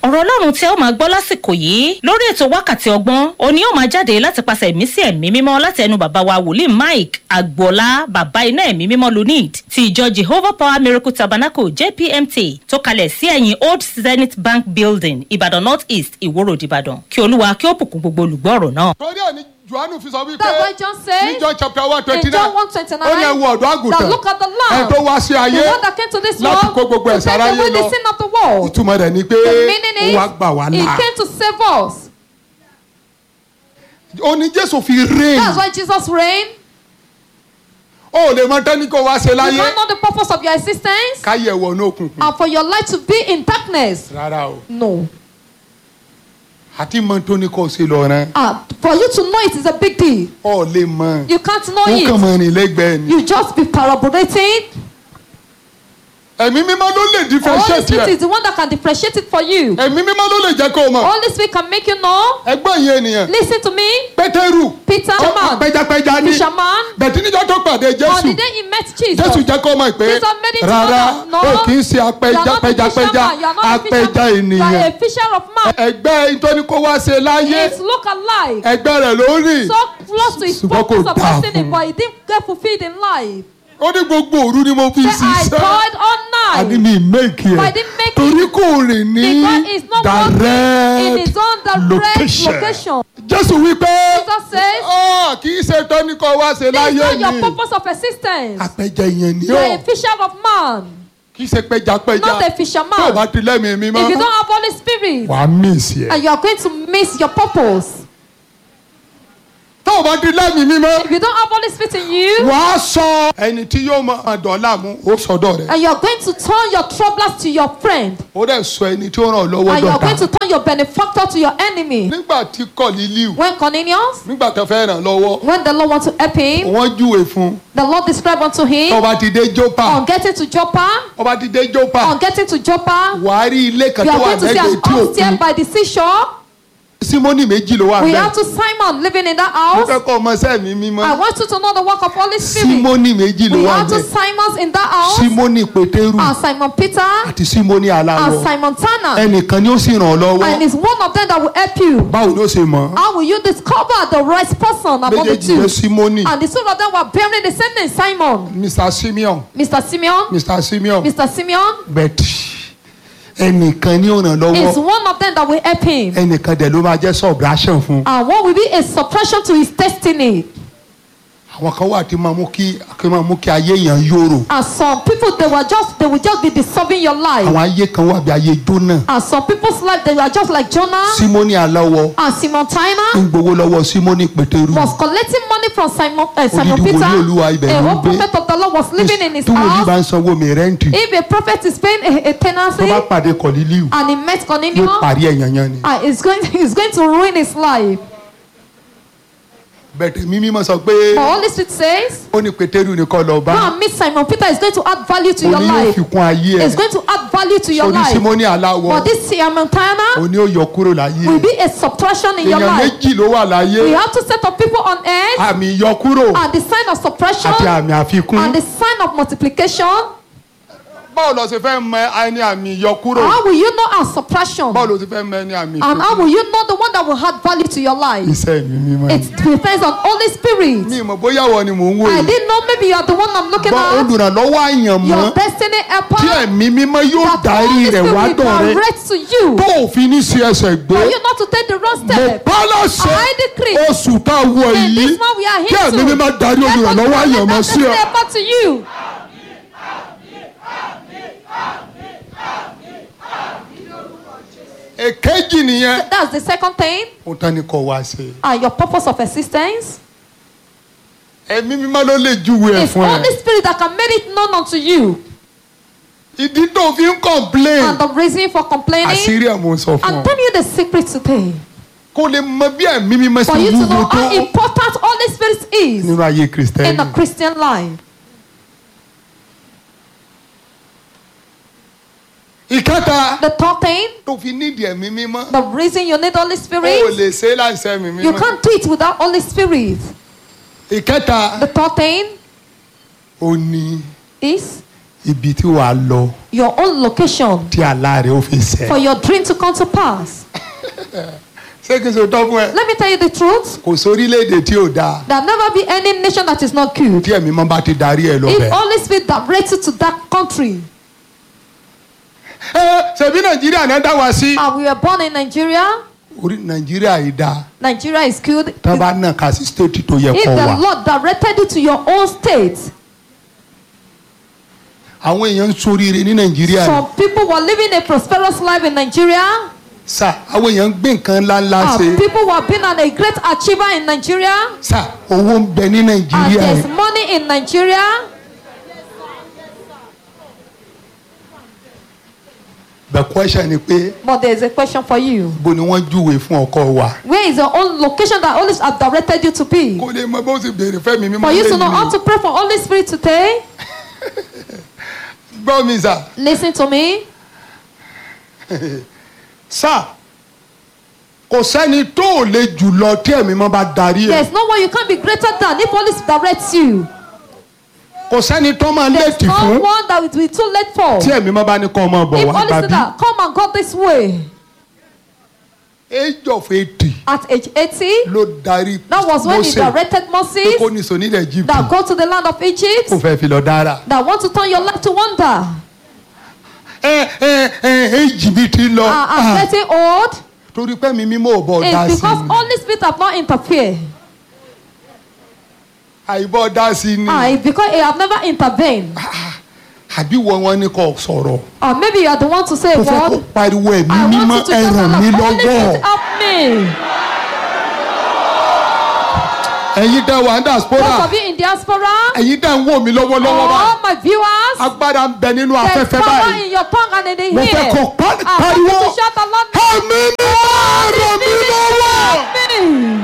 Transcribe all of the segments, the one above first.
ọ̀rọ̀ ọlọ́run tí ẹ ó máa gbọ́ lásìkò yìí lórí ètò wákàtí ọgbọ́n òní ó máa jáde láti pàṣẹ ẹ̀mí sí ẹ̀mí mímọ́ láti ẹnu bàbá wa wòlíì mike agboola bàbá iná ẹ̀mí mímọ́ lunid ti ìjọ jehovah power miracle tabernacle jpmt tó kalẹ̀ sí ẹ̀yìn old zenith bank building ìbàdàn north east ìwòrò ìbàdàn kí olúwa kí ó bùkún gbogbo olùgbọ́ ọ̀rọ̀ náà. torí ẹ̀ ni johannu fi sọ wípé That's why John says ní john chapter one twenty in John nine 1:29, ó ní ẹ wo ọ̀dọ́ that àgùntàn look at the lamb, ẹ tó wá sí the ayé one that came to this láti world kó gbogbo to ẹ̀ṣẹ̀ take aráyé away the lọ. sin of the world. ìtumọ̀ rẹ̀ ni pé The meaning ó is wá gbà wá he là came to save us. ó ní jésù fi reign That's why Jesus reigned. ó lè mọ tẹ́ni kó wá ṣe You láyé don't know the purpose of your existence káyẹ̀ wọ̀ ní òkùnkùn and for your life to be in darkness. rárá o No. àti mọ tó ní kó ṣe lọ rán Ah, for you to know it is a big deal. ọ lè mọ You can't know ó kàn it. mọ rìn lẹ́gbẹ̀ẹ́ ni You just be parabolating. ẹ̀mí mímọ́ ló lè Holy differentiate Spirit ẹ̀ is the one that can differentiate it for you. ẹ̀mí mímọ́ ló lè jẹ́ kó o mọ̀ Holy Spirit can make you know. ẹgbọ́n yẹn ènìyàn Listen to me. pétérù Peter, ó man, pẹjapẹja ní fisherman. bẹ̀tí níjọ́ tó pàdé On jésù the day he met Jesus. jésù jẹ́ kó mọ̀ pé Jesus made it to know rárá that, no, ó kì í ṣe You are apẹja not a pẹjapẹja fisherman, you are not a apẹja fisherman, You are ènìyàn a fisher of man. ẹgbẹ́ ìtọ́ni kó wá ṣe láyé It's look alike. ẹgbẹ́ rẹ̀ ló rìn So close to his Ṣùgbọ́n kò purpose of dáa destiny, fún. but he didn't get fulfilled in life. ó ní gbogbo òru ni mo fi Say, I ṣiṣẹ́ toiled all àní night. mi méèkì But I ẹ̀ didn't make torí it kò rìn ní because it's not working in direct his own direct location. location. jésù wípé Jesus says, "Ọ́, kì í ṣe tọ́ni kó wá ṣe This is láyé not your ni purpose of existence. apẹja ìyẹn ni You ó are a fisher of man, kì í ṣe pẹjapẹja not a tó o fisherman. bá ti lẹ́mìí mi If mọ́ you don't have Holy Spirit, wàá mísì ẹ̀ and you are going to miss your purpose. tó o bá ti lẹ́mìí mi mọ́ If you don't have Holy Spirit in you, wàá sọ ẹni tí yóò máa dọ̀ọ́lá mú ó sọdọ̀ rẹ̀ and you are going to turn your troublers to your friend, ó dẹ̀ sọ ẹni tí ó ràn ọ́ lọ́wọ́ and you are going dọ̀tá to turn your benefactor to your enemy. nígbà tí kọ̀lílíù When Cornelius, nígbà tó fẹ́ ràn lọ́wọ́ when the Lord want to help him, wọ́n júwe fún un the Lord described unto him tó bá ti dé jópa on getting to Joppa, tó bá ti dé jópa on getting to Joppa, wàá rí ilé kan you tó are wà going to see an lẹ́gbẹ̀ẹ́ tí upstairs òkun by the seashore. símónì méjì ló wà We bẹ́ẹ̀ have to Simon living in that mo house. fẹ́ kọ́ ọmọ sẹ́mi mímọ́ I want you to know the work of Holy Spirit. símónì méjì ló We wà have two bẹ́ẹ̀ Simons in that house, símónì pétérù and Simon Peter, àti símónì and aláwọ̀ Simon Tanner. ẹnìkan ni ó sì ràn ọ́ lọ́wọ́ And it's one of them that will help you. báwo ni ó ṣe mọ̀ How will you discover the right person among the méjèèjì jẹ́ two? símónì And the two of them were bearing the same name, Simon. mr simeon Mr. Simeon, mr simeon Mr. Simeon bẹ́ẹ̀ ẹnìkan ni ó ràn lọ́wọ́ is one of them that will help him. ẹnìkan dẹ̀ ló máa jẹ́ subtraction fún un. And what will be a suppression to his destiny? àwọn kan wà tí máa mú kí kí máa mú kí ayé yẹn yòrò And some people they were just they will just be disturbing your life. àwọn ayé kan wà bí ayé jóná And some people's life they were just like Jonah símónì aláwọ̀ and Simon ń Tina gbowó lọ́wọ́ símónì pétérù was collecting money from Simon uh, Simon Odidi Peter. wòlíì Olúwa ibẹ̀ A ló ń whole gbé. prophet of the Lord was living in his tí wòlíì bá house. ń sanwó mi rẹ́ǹtì If a prophet is paying a, a tó tenancy bá pàdé kọ̀lílíù and he met yóò Cornelius, parí ẹ̀yàn yẹn ni. uh, it's going it's going to ruin his life. bẹ̀tẹ̀ mímí mọ̀ sọ pé But Holy Spirit says, ó ní pétérù ní kọ́ lọ go bá and meet Simon Peter. It's going to add value to ó your ní yóò life. fi kún ayé ẹ̀ It's going to add value to your ó ní life. símónì aláwọ̀ But this Simon ó Tina ní ó yọ kúrò láyé will ẹ̀ be a subtraction in your èèyàn life. méjì ló wà láyé We have to set up people on earth àmì ìyọkúrò and the sign of suppression àti àmì àfikún and the sign of multiplication. báwo lọ ṣe fẹ́ mọ ẹni àmì ìyọkúrò How will you know our suppression? báwo lọ ṣe fẹ́ mọ ẹni àmì And how ìfikún will you know the one that will add value to your life? iṣẹ́ mi mímọ́ It depends on Holy Spirit. mi mọ̀ bóyá wọ ni mò ń wò I yìí didn't know maybe you are the one I'm looking gbọ́ at. olùrànlọ́wọ́ àyànmọ́ Your destiny helper. tí ẹ̀mí mímọ́ yóò That darí Holy rẹ̀ wá Spirit dọ̀ will rẹ direct to you. tó òfin ní sí ẹsẹ̀ gbé For you not to take the wrong mo step. bá láṣẹ I decree. oṣù tá a wọ In yìí this one we are kí here ẹ̀mí to. mímọ́ darí Let God olùrànlọ́wọ́ direct àyànmọ́ that sí destiny ọ. helper to you. èkejì nìyẹn That's the second thing. ó tán ni kò wá sí And your purpose of existence. ẹ̀mí mímọ́ ló lè júwe ẹ̀ It's fún ẹ Holy Spirit that can make it known unto you. ìdí tó fi ń complain And the reason for complaining. àṣírí ẹ̀ mo ń sọ fún I'm ọ telling you the secret today. kó lè mọ bí ẹ̀mí mímọ́ For sí you to wúwo know tó how important Holy Spirit is nínú ayé in kristẹni a Christian life. ìkẹta The third thing, tó fi nídìí ẹ̀mí mímọ́ the reason you need Holy ó Spirit, lè ṣe é láìsẹ́ ẹ̀mí you mímọ́ can't do it without Holy Spirit. ìkẹta The third thing ó ní is ibi tí wàá lọ your own location tí àlá rẹ ó fi ṣẹ. for your dream to come to pass. ṣé kí n ṣe tọ́ fún ẹ. Let me tell you the truth. kò sórílẹ̀-èdè tí ò dáa There'll never be any nation that is not good. tí ẹ̀mí mọ́ bá ti darí ẹ lọ If bẹ̀. Holy Spirit directs you to that country, ẹ ṣèbí nàìjíríà náà dá wa sí. and we were born in Nigeria, orí nàìjíríà yìí dáa Nigeria is good. tá a bá nà ká sí stéètì tó yẹ If kó the wà. Lord directed you to your own state, àwọn èèyàn ń soríire ní nàìjíríà yìí. some people were living a prosperous life in Nigeria, sà àwọn èèyàn ń gbé nǹkan ńláńlá and ṣe. people were being an, a great achiever in Nigeria, sà owó ń bẹ ní and nàìjíríà there's yìí. money in Nigeria. the question ni pé But there's a question for you. bó ni wọ́n júwe fún ọkọ wa. Where is your own location that Holy Spirit have directed you to be? kó lè mọ bó ṣe béèrè fẹ́mi mímọ́ For you to know how lẹ́yìn to pray for Holy Spirit today, gbọ́ mi sà. listen to me. sà kò sẹ́ni tó ò lè jù lọ tí ẹ̀mí mọ́ bá darí ẹ̀. There's no one you can't be greater than if Holy Spirit directs you. kò sẹ́ni tó máa There's léètì no fún one that will be too late for. tí ẹ̀mí mọ́ bá ní kọ́ ọmọ bọ̀ If wá Holy Spirit gbàbí. that come and go this way age of eighty at age 80, ló darí that was when he Mósè directed pé Moses kó ní sọ nílẹ̀ Egypt that go to the land of kó Egypt fẹ́ fi lọ dára. that want to turn your life to wonder. ẹ ẹ ẹ èjì mi ti lọ Uh, I'm Ah, getting old. torí pé mi mímọ́ ò bọ̀ dá It's sí because i Holy Spirit have not interfered. àìbọ̀ dá sí i ni Ah, it's because he have never intervened. àbí wọ́n wọn ní kò sọ̀rọ̀ Or maybe you are the one to say kò fẹ́ kó what? pariwo ẹ̀mí I mímọ́ want you to ẹ tell ràn Allah, mí Holy lọ́wọ́ Spirit help me. ẹ̀yin tẹ́ wà ní diaspora Those of you in diaspora, ẹ̀yin tẹ́ ń wò mí lọ́wọ́lọ́wọ́ báyìí all my viewers, agbára ń bẹ nínú there's afẹ́fẹ́ power báyìí in your tongue and in the mo fẹ́ ear. kó pa- I want you pariwo to shout aloud. ẹ̀mí mímọ́ ràn mí lọ́wọ́. Me.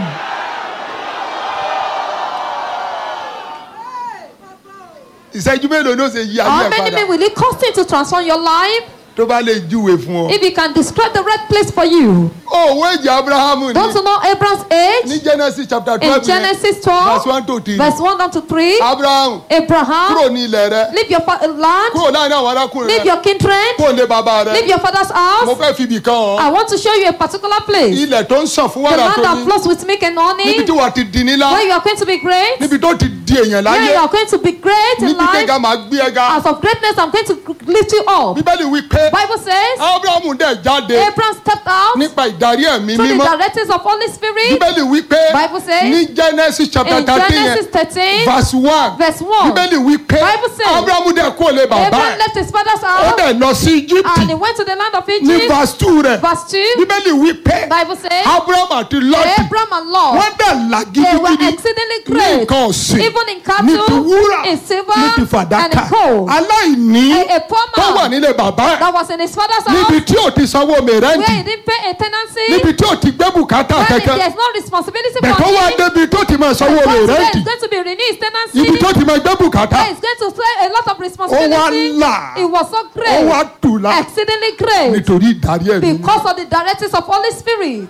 ìṣẹ́jú mélòó ló ṣe yí ayé How ẹ̀ many padà men will it cost him to transform your life? tó bá lè júwe fún ọ. If he can describe the right place for you. òwe èjì abrahamu ni Don't you know Abraham's ní age? genesis chapter In twelve Genesis verse 12, one to three verse 1 down to 3, abrahamu Abraham, kúrò ní ilẹ̀ rẹ leave your fa- land, kúrò láàrin àwọn arákùnrin leave rẹ your kindred, kúrò ní bàbá leave rẹ your father's mo house. fẹ́ fi ibì kan hàn I want to show you a particular place. ilẹ̀ tó ń sàn fún The wàrà land tó that ní flows with milk and níbi honey, tí wàá ti di nílá where you are going to be great, níbi tó ti di èèyàn where láyé you are going to be great in níbi tí life. ga máa gbé ẹ ga As of greatness, I'm going to lift you up. bíbélì wí pé Bible says, abrahamu dẹ̀ jáde Abraham stepped out nípa ìdarí ẹ̀mí through the mímọ́ directives of Holy Spirit. bíbélì wí pé Bible says, ní genesis chapter In thirteen Genesis yẹn 13, verse one verse 1, bíbélì wí pé Bible says, abrahamu dẹ̀ kó lè bàbá Abraham ẹ̀ left his father's ó house dẹ̀ lọ sí egypt and he went to the land of ní Egypt. verse two rẹ̀ Verse 2, bíbélì wí pé Bible says, abraham àti lọ́ọ̀tì Abraham and Lot, wọ́n dẹ̀ là they were gidigidi exceedingly ní great, nǹkan ọ̀sìn even in ní ti cattle, wúrà in silver, ní ti and fàdákà in gold. aláìní A, a poor tó wà man nílé bàbá ẹ̀ that was in his father's níbi house tí ò ti sanwó where mẹ́rẹ́ǹtì he didn't pay a tenancy, níbi tí ò ti gbé bùkátà where kẹ̀kẹ́ there's no responsibility bẹ̀ for tó wá him. débi tó ti máa sanwó But today mẹ́rẹ́ǹtì is going to be renewed his tenancy. ibi tó ti máa gbé bùkátà Where he's going to play a lot of ó wá responsibility. là It was so ó great. wá tùlà Exceedingly great. nítorí ìdarí ẹ̀mí Because of the directives of Holy Spirit.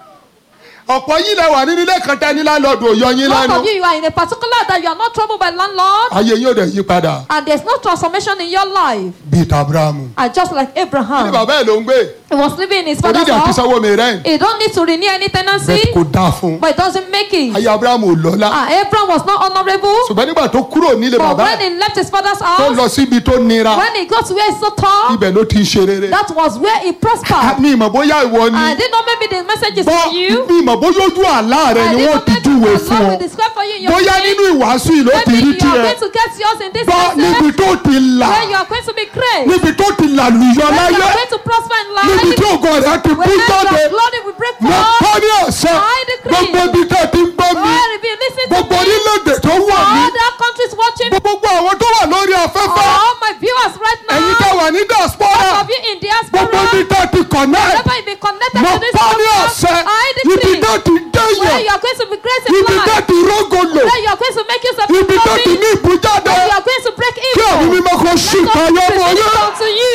ọ̀pọ̀ yìí lẹ wà nínú ilé kan tẹ́ ní láńlọ́ọ̀dù òyọ yín Most lẹ́nu of you, you are in a particular that you are not troubled by landlord ayé yín ò dẹ̀ yí padà and there's no transformation in your life. bíi tabrahamu And just like ní Abraham, bàbá ẹ̀ ló ń gbé he was living in his father's onídìí àti house. sanwó mẹ́rẹ́ǹtì He don't need to renew any tenancy, bẹ́ẹ̀ kò dáa fún un but it doesn't make it. ayé abrahamu ò lọ́lá And Abraham was not honorable, ṣùgbọ́n nígbà tó kúrò nílé but bàbá when ẹ̀ he left his father's tó house, lọ síbi tó nira when he got to where he's so tall, ibẹ̀ ló ti ń ṣe rere that was where he prospered. mi ìmọ̀ bóyá ìwọ ni I didn't know maybe the message is bọ́ for you. mi ìmọ̀ bóyá ojú àlá rẹ I ni didn't wọ́n know ti maybe júwe the fún Lord ọ will describe for you in your bóyá dream. nínú ìwàásù yìí ló ti Maybe rí you are tiẹ̀ going to get yours in this bọ́ níbi message tó ti là where you are going to be great. níbi tó ti làlùyọ Where you láyé are going to prosper in níbi tí life. ògo rẹ ti bú Where jáde your glory will break mo forth. kọ́ ní ọ̀sẹ̀ I decree. gbogbo ibi tẹ́ ti ń gbọ́ mi Where if you listen to gbogbo me, orílẹ̀-èdè tó wà ní other countries watching, gbogbo àwọn tó wà lórí afẹ́fẹ́ all my viewers right ẹ̀yin now, tẹ́ wà ní diaspora all of you in gbogbo ibi diaspora, tẹ́ ti connect wherever you be connected mo to this kọ́ ní program, ọ̀sẹ̀ I ibi decree tẹ́ ti dẹ́yẹ̀ where you are going to be great in ibi tẹ́ life, ti rógolo where you are going to make yourself ibi tẹ́ ti glory, ní ìbújáde where you are going to break kí ẹ̀mí evil. mímọ́ kó ṣì Let kayọ́ us mọ́ present yẹn. it unto you.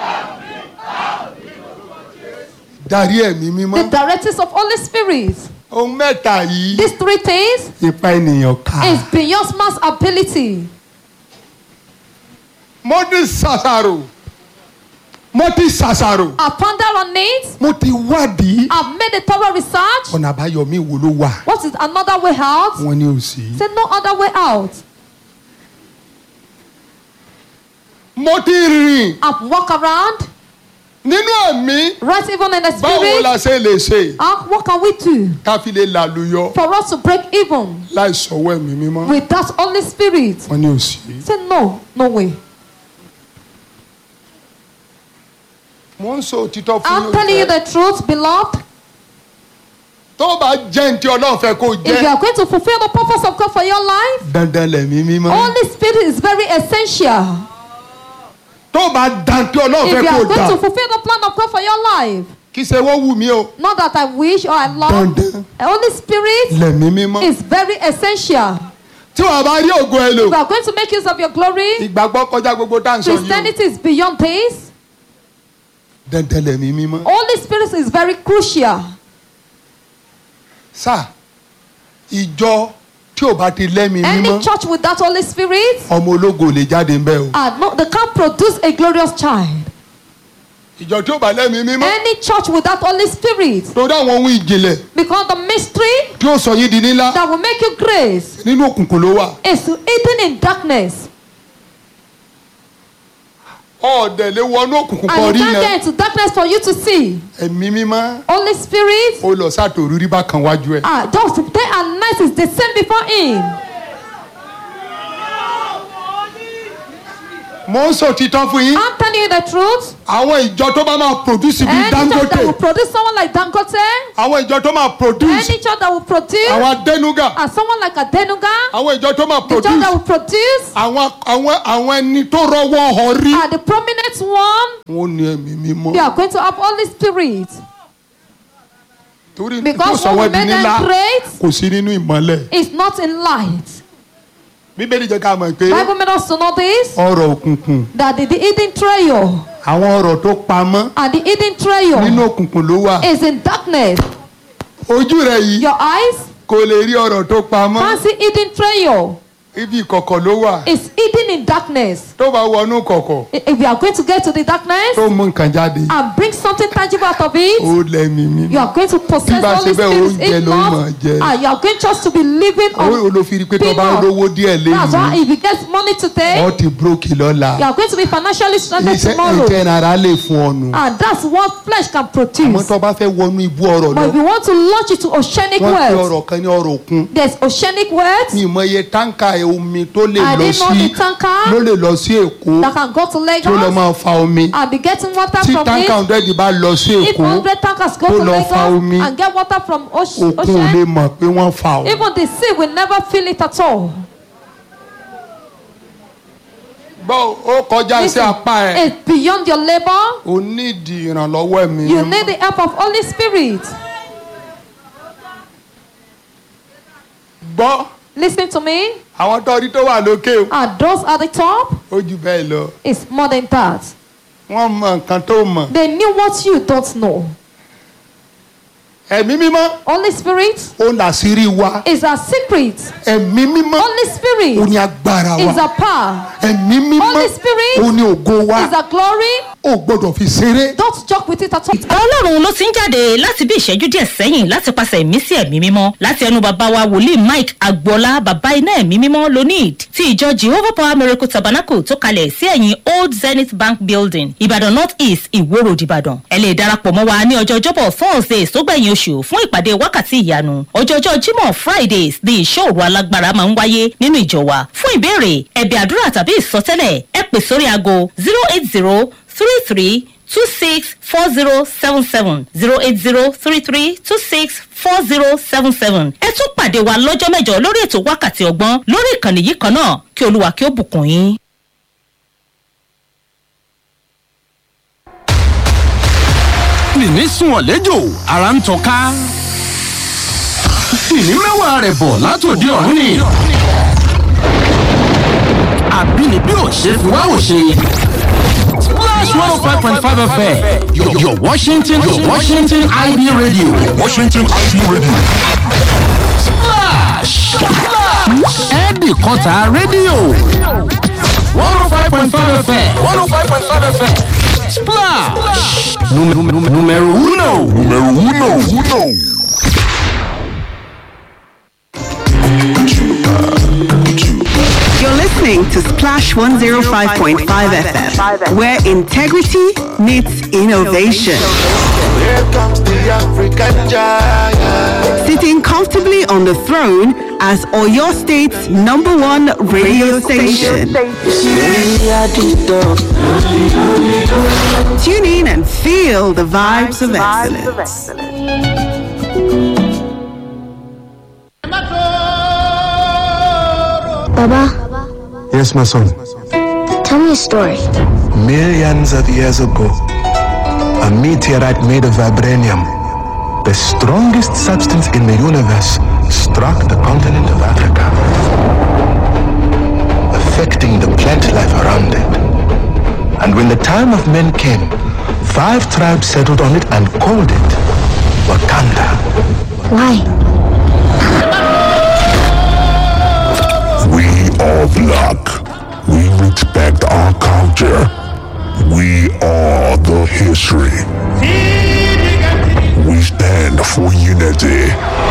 darí ẹ̀mí mímọ́ The directives of Holy Spirit. ohun mẹ́ta yìí These three things ipa ènìyàn ká. is beyond man's ability. mo ti ṣàṣàrò mo ti ṣàṣàrò I've pondered on it. mo ti wádìí I've made a thorough research. ọ̀nà àbáyọ mi wo ló wà What is another way out? wọn ní òsì. Say no other way out. mo ti rìn I've walked around. nínú ẹ̀mí Right even in the báwo la spirit. ṣe lè ṣe Uh, what can we do ká fi lè làlùyọ for us to break even láì sọ̀wọ́ ẹ̀mí mímọ́ with that Holy Spirit? wọn ní òsì. Say no, no way. mo ń sọ òtítọ́ fún I'm telling you the truth, beloved. tó o bá jẹ́ ní tí ọlọ́run fẹ́ kó o If you jẹ́ are going to fulfill the purpose of God for your life, dandan lẹ̀mí mímọ́ Holy Spirit is very essential. tó o bá dan tí ọlọ́run If fẹ́ you kó are o going dà to fulfill the plan of God for your life, kì í ṣe wọ́n wù mí o not that I wish or I love, dandan Holy Spirit lẹ̀mí mímọ́ is very essential. tí wàá bá rí ògo ẹ lò If you are going to make use of your glory, ìgbàgbọ́ kọjá gbogbo tá à ń sọ yìí o Christianity is beyond this. dandan lẹ̀mí mímọ́ Holy Spirit is very crucial. sá ìjọ tí ò bá ti lẹ́mí mímọ́ Any church with that Holy Spirit, ọmọ ológo ò lè jáde ńbẹ o uh, no, they can't produce a glorious child. ìjọ tí ò bá lẹ́mí mímọ́ Any church with that Holy Spirit, torí àwọn ohun ìjìnlẹ̀ because the mystery tí ó sọ yín di nílá that will make you grace nínú òkùnkùn ló wà is hidden in darkness. ọ̀ọ́dẹ̀ lè wọnú òkùnkùn kan And rí you can't yẹn get into darkness for you to see. ẹ̀mí mímọ́ Holy Spirit, ó lọ sátòrú rí bákan wájú ẹ̀ ah, just day and night is the same before Him. mo ń sọ òtítọ́ fún yín I'm telling you the truth. àwọn ìjọ tó bá máa produce bíi Any church dangote that will produce someone like Dangote, àwọn ìjọ tó máa produce any church that will produce àwọn adẹnuga uh, someone like Adenuga, àwọn ìjọ tó máa the church that produce will produce àwọn àwọn àwọn ẹni tó rọwọ́ họ rí. uh, the prominent one, wọ́n ní ẹ̀mí they mímọ́ are going to have Holy Spirit. torí tó Because sọ what wọ́n will di make nílá them great kò sí nínú ìmọ́lẹ̀. is not in light. bíbélì jẹ́ ká mọ̀ pé Bible made us to know this ọ̀rọ̀ òkùnkùn that the, the hidden treasure àwọn ọ̀rọ̀ tó pamọ́ and the hidden treasure nínú òkùnkùn ló wà. is in darkness. ojú rẹ̀ yìí Your eyes kò lè rí ọ̀rọ̀ tó pamọ́ can't see hidden treasure. ibi ìkọ̀kọ̀ ló wà. It's hidden in darkness. tó bá wọnú kọ̀kọ̀ I- If you are going to get to the darkness tó mú nǹkan jáde and bring something tangible out of it, ó lẹ́mí mímọ́. you are going to possess Bí bá Holy ṣe bẹ́ẹ̀, Spirit. oúnjẹ If ló not, máa jẹ. ah, you are going just to be living ó on olófin pé tó bá peanut. lówó díẹ̀ That's why lẹ́yìn if you get money today, ọ́ ti brókì lọ́la you are going to be financially stranded iṣẹ́ tomorrow. ìjẹ́ ara lè fún ọ̀nù. And that's what flesh can àmọ́ produce. tó bá fẹ́ wọnú ibú ọ̀rọ̀ But lọ if you want to launch it to oceanic wọ́n pe words, ọ̀rọ̀ kan ní ọ̀rọ̀ òkun. there's oceanic words mi ì mọ iye táǹkà omi tó lè I lọ didn't know sí the tanker ló lè lọ sí èkó that can go to tó lọ Lagos máa fa omi and be getting water tí from táǹkà it. hundred bá lọ sí If èkó 100 tankers go tó to lọ fa Lagos omi, and get water from ocean, òkun ò lè ocean mọ̀ pé wọ́n fa o. even the sea will never feel it at all. gbọ́ ó kọjá sí Listen, apá ẹ̀ it's beyond your labor. o nídìí ìrànlọ́wọ́ ẹ̀mí You mímọ́. need the help of Holy Spirit. gbọ́ Listen to me. àwọn tọ́rí tó wà lókè o And those at the top ó jù bẹ́ẹ̀ lọ is more than that. wọ́n mọ nǹkan tó mọ̀ They knew what you don't know. ẹ̀mí mímọ́ Holy Spirit ó làṣírí wa is a secret. ẹ̀mí mímọ́ Holy ó Spirit ní agbára is wa a power. ẹ̀mí mímọ́ Holy Spirit ó ní ògo wa Is a glory. ó gbọ́dọ̀ fi ṣeré. Don't joke with it at all. ọlọ́run ló ti ń jáde láti bí ìṣẹ́jú díẹ̀ sẹ́yìn láti pàṣẹ ìmísí ẹ̀mí mímọ́ láti ẹnu bàbá wa wòlíì mike agboola bàbá iná ẹ̀mí mímọ́ lonid ti ìjọ jehovah power miracle tabernacle tó kalẹ̀ sí ẹ̀yìn old zenith bank building ìbàdàn north east ìwó road ìbàdàn ẹ lè darapọ̀ mọ́ wa ní ọjọ́ ọjọ́bọ̀ thursdays tó gbẹ̀yìn oṣù fún ìpàdé wákàtí ìyanu ọjọ́jọ́ jímọ̀ fridays ní ìṣòro alágbára máa ń wáyé nínú ìjọ wa fún ìbéèrè ẹ̀bẹ̀ àdúrà tàbí ìsọtẹ́lẹ̀ ẹ pè sórí aago zero eight zero three three two six four zero seven seven zero eight zero three three two six four zero seven seven. ẹ tún pàdé wa lọ́jọ́ mẹ́jọ lórí ètò wákàtí ọgbọ́n lórí ìkànnì yìí kan náà kí olúwa kí ó bùkún yín. nìní sùn ọ̀lẹ́jọ́ ara ń tọ́ka ìní mẹ́wàá rẹ̀ bọ̀ látòdì ọ̀run ni àbínibí ò ṣe fi wá ò ṣe. Splash 105.5 FM, your, your Washington, your Washington IB radio. Washington IB Radio. ẹ̀ẹ́dì kọta rédíò one oh five point five fm one oh five point five fm splash numero uno numero uno uno. You're listening to Splash 105.5 FM, where integrity meets innovation. Here comes the African giant. Sitting comfortably on the throne as Oyo State's number one radio station. Tune in and feel the vibes of excellence. Baba, Yes, my son. tell me a story. Millions of years ago, a meteorite made of vibranium, the strongest substance in the universe, struck the continent of Africa, affecting the plant life around it. And when the time of men came, five tribes settled on it and called it Wakanda. Why? We are black. We respect our culture. We are the history. We stand for unity.